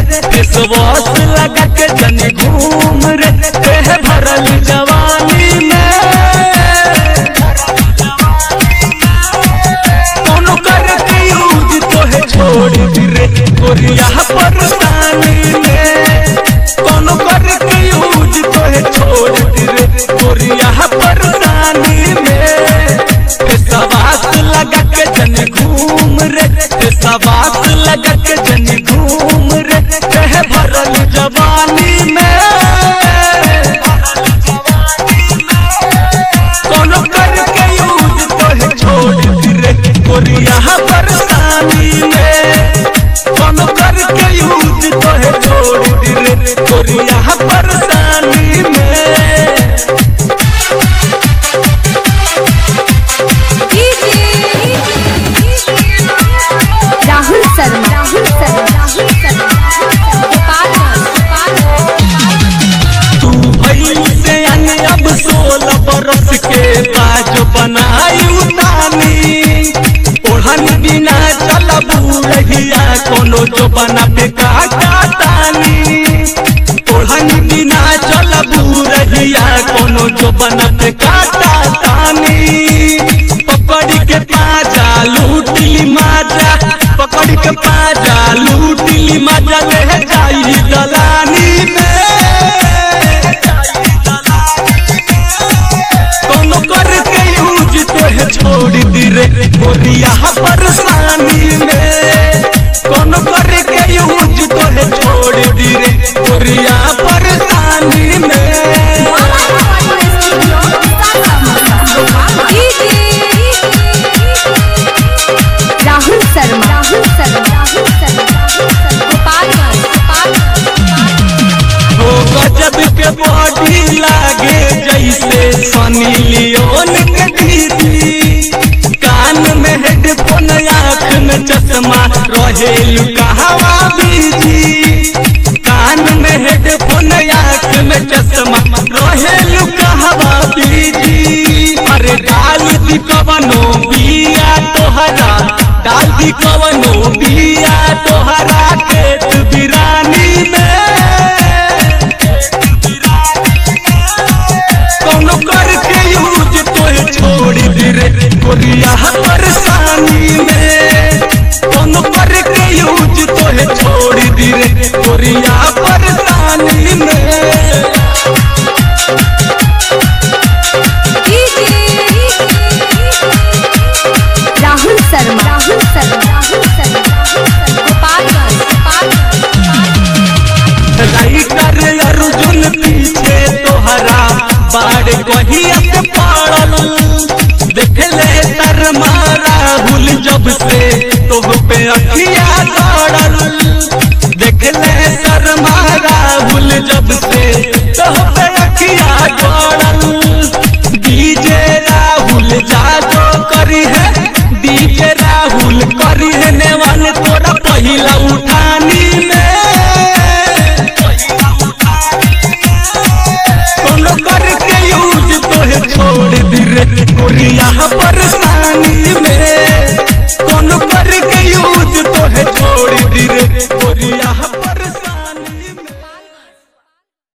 face wash लगा के जनी घूम रे देह भरल जवानी में कोनो करके यूज तोहे छोड़ दी रे गोरिया परेशानी में कोनो करके यूज तोहे छोड़ दी रे गोरिया परेशानी में फेसवास लगा के जनी घूम रे फेसवास लगा के जनी घूम रे देह भरल जवानी में कोनो करके यूज तोहे छोड़ दी रे गोरिया परेशानी में कोनो करके यूज तोहे छोड़ दी रे गोरिया परेशानी में राहुल शर्मा राहुल शर्मा राहुल शर्मा तू भइल से अन्य अब सोलह बरस के बाज बनाई उतानी ओढ़न बिना चलबू रहिया कोनो जो बना पे काटा तानी ओढ़न बिना चलबू रहिया कोनो जो बना पे काटा तानी पकड़ के पाजा लूटली माजा पकड़ के पाजा लूटली माजा ले जाई दलानी में कोनो करके यूज तोहे छोड़ दी रे गोरिया परेशानी में कोनो करके यूज तोहे छोड़ दी रे गोरिया परेशानी में राहुल शर्मा राहुल शर्मा राहुल शर्मा हो गजब के बॉडी लागे जैसे सनी लियोन के दीदी कान में हेडफोन आँख में चश्मा रहे कहवा बीजी कान में हेडफोन आँख में चश्मा रहे कहवा बीजी अरे डाल दी कवनो बिया तोहरा डाल दी कवनो बिया तोहरा खेत बिरानी में कोनो करके यूज तोहे छोड़ दी रे गोरिया परेशानी में कोनो करके यूज तोहे छोड़ दी रे गोरिया परेशानी में राहुल शर्मा राहुल शर्मा राहुल शर्मा राइटर अर्जुन पीछे तोहरा बाड़ कहिया से पड़ल देख ले तर राहुल जब से तोह पे अखिया दौड़ल देख ले शर्मा राहुल जब से